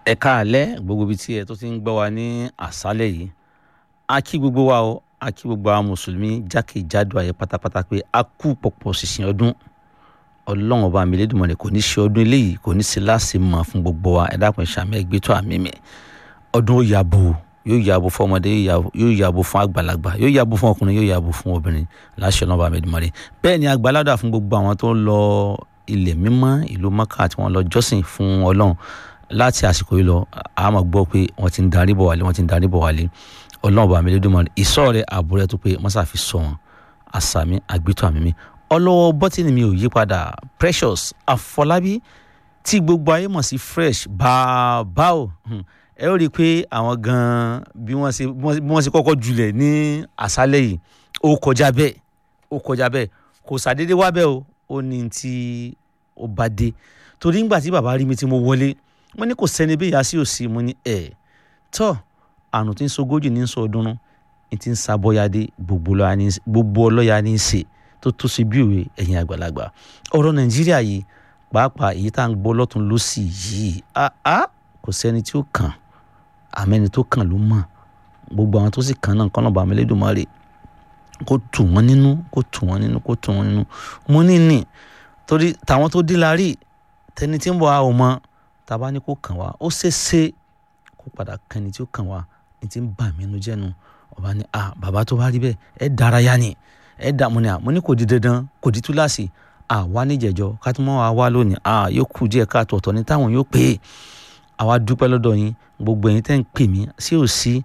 ẹ káàlẹ́ gbogbo ibi tí ẹ tó ti ń gbọ́ wa ní àṣálẹ́ yìí a kí gbogbo wa o a kí gbogbo àwọn mùsùlùmí jákèjádò ayé pátápátá pé a kú pọ̀pọ̀ ṣìṣìn ọdún ọlọ́run ọba mi lédùmọ̀lẹ̀ kò ní ṣe ọdún eléyìí kò ní ṣe láṣẹ mọ̀ fún gbogbo wa ẹ dákun ìṣàmì ẹgbẹ́ tó àmì mi ọdún ó yàbò yóò yàbò fún ọmọdé yóò yàbò fún àgbàlagbà yóò yàbò fún ọkùnrin yóò yàbò fún obìnrin láṣẹ ọlọ́run ọba mi lédùmọ̀lẹ̀ bẹ́ẹ̀ ni àgbàládà fún gbogbo àwọn tó ń lọ ilẹ̀ mímọ́ ìlú mọ́kà tí wọ́n lọ jọ́sìn fún ọlọ́run láti àsìkò yìí lọ a máa gbọ́ pé wọ́n ti ń darí bọ̀ wálé wọ́n ti ń darí bọ̀ wálé ọlọ́run bá mi lé dùnmọ́ ìsọ́ rẹ̀ ààbò rẹ̀ tó pé mọ́sá fi sọ wọn àsàmì àgbétọ́ àmì mi ọlọ́wọ́ bọ́tìnì mi ò yí padà precious àfọlábí tí gbogbo ayé mọ̀ sí fresh bàbá o ẹ ó rí i pé àwọn gan-an bí wọ́n ṣe bí wọ́n ṣe kọ́kọ́ julẹ̀ ní àṣálẹ̀ yìí ó kọjá bẹ́ẹ̀ ó kọjá bẹ́ẹ̀ kò sàdédé wá bẹ́ẹ̀ o ó ní tí ó bá dé torí ńgbà tí bàbá rí mi tí mo wọlé mo ní kò sẹ́ni bí ìyá sí òsì mo ní ẹ̀ tọ́ àrùn tí ń sogójì ní sọ ọdún ní ti ń sabọ́yadé gbogbo ọlọ́ya ní í ṣe tó tó sí bí òwe ẹ̀yìn àgbàlagbà ọ̀rọ̀ nàìjíríà yìí pàápàá èyí tá à ń gbọ́ lọ́tún lọ́sì yìí áá kò sẹ́ni tí ó kàn àmẹ́ni tó kàn ló mọ̀ gbogbo àwọn tó sì kàn náà kọ́nà bàmí Elédùmarè kó tù wọ́n nínú kó tù wọ́n nínú kó tù wọ́n nínú mo ní ní torí tàwọn tó dín la rí tẹni tí ń bọ̀ a ò mọ̀ tàbá ní kó kàn wá ó ṣeéṣe kó padà kan ẹni tí ó kàn wá ní ti ń bà mí inú jẹ́nu ọba ní a bàbá tó bá rí bẹ́ẹ̀ ẹ dárayá ni ẹ dà mo ní à mo ní kò di dandan kò di túláàsì à wá níjẹ̀jọ́ ká tó mọ́ wa wá lónìí à yóò kù díẹ̀ ká tọ̀tọ̀ ní táwọn yóò pè é àwa dúpẹ́ lọ́dọ̀ yín gbogbo ẹ̀yin tẹ́ ń pè mí sí ò sí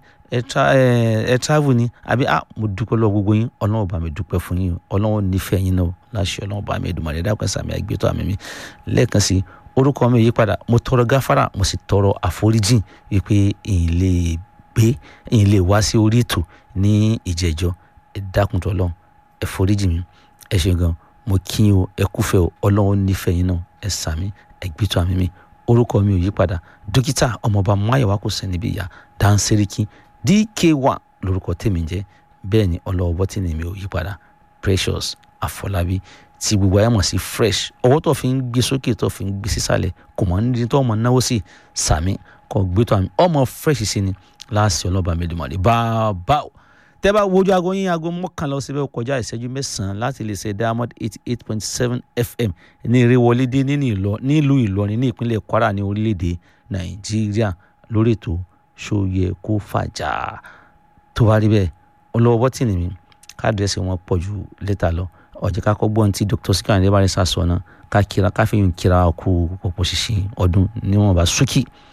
ẹ travel ni àbí à mo dúpẹ́ lọ́wọ́ gbogbo yín ọlọ́run bá mi dúpẹ́ fún yín ọlọ́run nífẹ̀ẹ́ yín náà láṣẹ ọlọ́run bá mi Èdùmàrè dákun sàmì àgbẹ̀tọ̀ àmì mi lẹ́ẹ̀kan sí orúkọ mi yí padà mo tọrọ gáfárà mo sì tọrọ àforíjìn wípé èyí lè gbé èyí lè wá sí orí ètò ní ìjẹjọ ẹ dákun tó lọ ẹ foríjì mi ẹ ṣe gan mo kí o ẹ kúfẹ́ o Ọlọ́run nífẹ̀ẹ́ yín náà ẹ sàmí ẹ gbẹtọ àmì mi orúkọ mi ò yí padà dókítà ọmọọba máyọwá kò sẹni bí ìyá dáńsẹríkì dk1 lórúkọ tèmi jẹ́ bẹ́ẹ̀ ni ọlọ́wọ́ bọ́tìnì mi ò yí padà precious àfọlábí tí gbogbo ayé mọ̀ sí fresh ọwọ́ tó fi ń gbé sókè tó fi ń gbé sísàlẹ̀ kò mọ̀ nídìí tó ọmọ náwó sí sàmì kò gbé tó àmì ọmọ fresh sí ni láàsì ọlọ́ba mẹ́dùmọ́lẹ̀ bàbá o tẹ́ bá wojú aago yín aago mọ́kànlá ọ̀sẹ̀ bẹ́ẹ̀ kọjá ìṣẹ́jú mẹ́sàn-án láti lè ṣe diamond eighty eight point seven fm ní ìrẹ́wọlédé nílùú ìlọrin ní ìpínlẹ̀ kwara ní orílẹ̀-èdè nàìjíríà lórí ètò ṣòye kó fàjà tó bá rí bẹ́ẹ̀ ọlọ́wọ́ bọ́tìnì mi káàdírẹ́sì wọn pọ̀ ju lẹ́tà lọ ọjọ́ ká kọ́gbọ́n tí dr sikan adébárí sá sọ náà ká kíra ká fi yún kíra kú pọ̀pọ̀ ṣìṣìn ọdún níwọ̀nba ṣúkì